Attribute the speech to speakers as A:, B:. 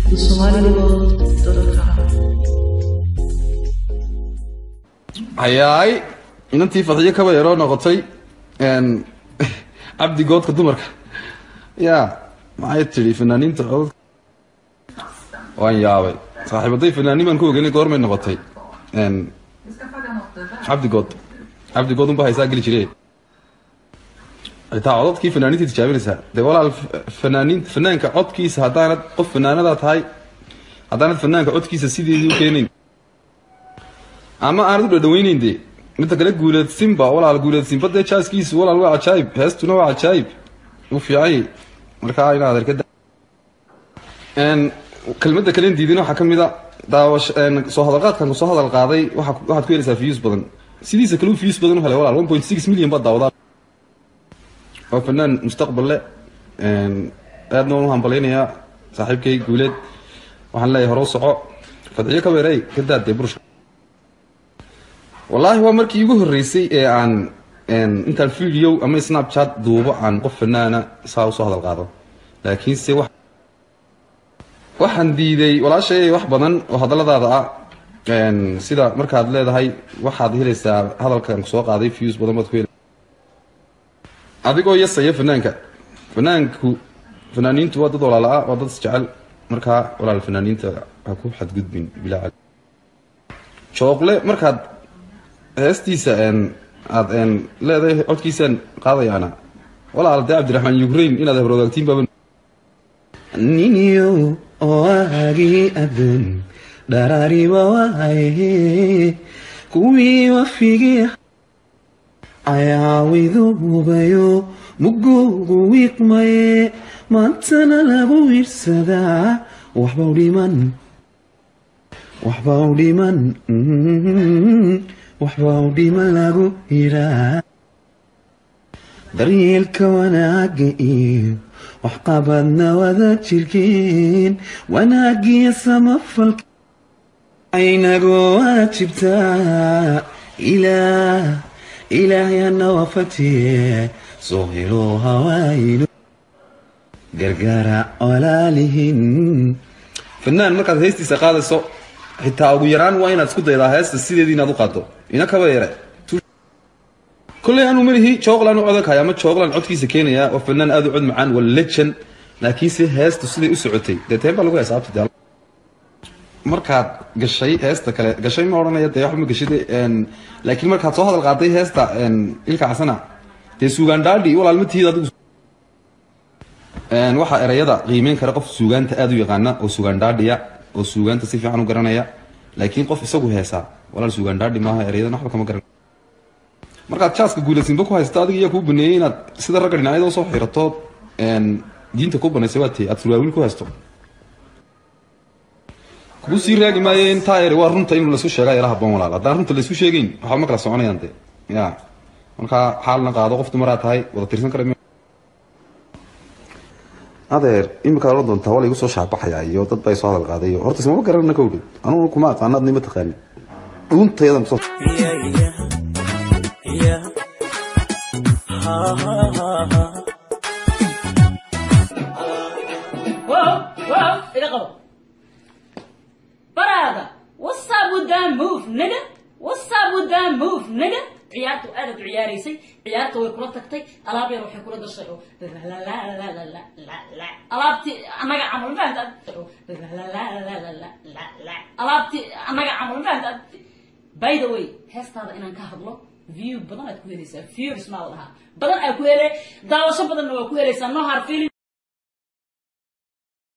A: thesomaliworld.com.
B: hayaay inantii fadxiyo kaba yaroo noqotay cabdi goodka dumarka ya maxay tidhi fanaaniinta codod waan yaabay saaxiibaday fanaanin baan ku ogeynay goormay noqotay cabdi good cabdi good unba haysaa geli jire xitaa cododkii fanaaniinta tijaabinaysaa dee walaal fanaaniin fanaanka codkiisa haddaanad qof fanaanadaa tahay haddaanad fanaanka codkiisa sideedii u keenayn ama aanad u dhadhaweyneyn dee midda kale guuleedsinba walaal guuleedsinba dee jaaskiisu walaal waa cajaayib heestuna waa cajaayib u fiicay markaa inaad arkada kelmadda kalen diidin waxaa ka mid a daawash soo hadalqaadkan soo hadal qaaday waa waxaad ku helaysaa views badan sidiisa kale u views badan u helay walaal one point six million baad daawadaa waa fanaan mustaqbal le aadna waan u hambalaynayaa saaxiibkay guuleed waxaan leeyahay hore u soco fadxiyo ka weerey ka daadee burushka wallaahi waa markii igu horreysay ee aan intaan video ama snapchat duubo aan qof fanaana saa usoo hadal qaado laakiinse wa waxaan diiday walaashay wax badan oo hadalladaada ah sida markaad leedahay waxaad helaysaa hadalkan soo qaaday views badan baad ku hel adigoo yasaya fanaanka fanaanku fanaaniintu waa dad walaala-a waa dad isjecel markaa walaal fanaaniinta ha ku xadgudbin bilaa jooqle markaad heestiisa aad leedahay codkiisaan qaadayaana walaal dee cabdiraxmaan ukraine inaad habroodaagtiin baaba
C: niniyo oagii adan dharaariba waaye kuwii wafigii ayaawiduubayo mugugu wiiqmaye maantana lagu wiirsadaa waxbau dhiman waxbau dhiman waxbau dhiman lagu yiraa daryeelka wanaaga iyo waxqabadna wada jirkeen wanaagiyo samafalka aynagu waajibtaa ilaah ilaahyana wafatiye soo helo hawaayno gargaara walaalihin
B: fanaan markaad heestiisa qaadayso xitaa ugu yaraan waa inaad isku daydaa heesta sideedii inaad u qaado ina kaba yare kolley anuu malihi jooqlan u codakaya ama jooglan codkiisa keenaya waa fanaan aad u cod macaan waa lejan laakiinse heestu siday u socotay dee teen baa lagu heesaabta de markaad gashay heesta kale gashay ma odhanaya dee waxba ma gashid laakiin markaad soo hadal qaaday heesta ilka casana dee suugaandhaadhi walaal ma tihid adigu waxaa erayada qiimeyn kara qof suugaanta aada u yaqaana oo suugaandhaadhiya oo suugaanta si fiican u garanaya laakiin qof isagu heesaa walaal suugaandhaadhi maaha erayadan waxba kama garan markaad jaaska guulaysinba ku haysta adiga iyaa kuu baneeyey inaad sida ragga dhinacyada usoo xirato diinta ku banaysay waa tee aad surwaawil ku haysto kugu sii raagi maayo intaa eri waa runta in laisu sheegaa yara haboon walaal haddaan runta laisu sheegeyn waxba ma kala soconayaan dee ya markaa xaalna qaado qof dumaraa tahay wada tirsan kara adeer imika oran doontaa waa laigu soo shaabaxaya iyo dad baa soo hadal qaaday horta ismama garanana kowdhi anugu kuma aqaano adni ma taqaanin dhuuntayadan kusoo
D: Whoa, whoa, iga qabo. Brother, what's up with that move, nigga? What's up with that move, nigga? ciyaartu aad u ciyaaraysay ciyaarta way kula tagtay alaab yar waxay kula dashay oo alaabtii annaga camal fahamta alaabtii annaga camal fahamta by the way heestaada inaan ka hadlo view badan aad ku helaysaa viewers maa la dhahaa badan aad ku hele daawasho badanna waa ku helaysaa no hard feeling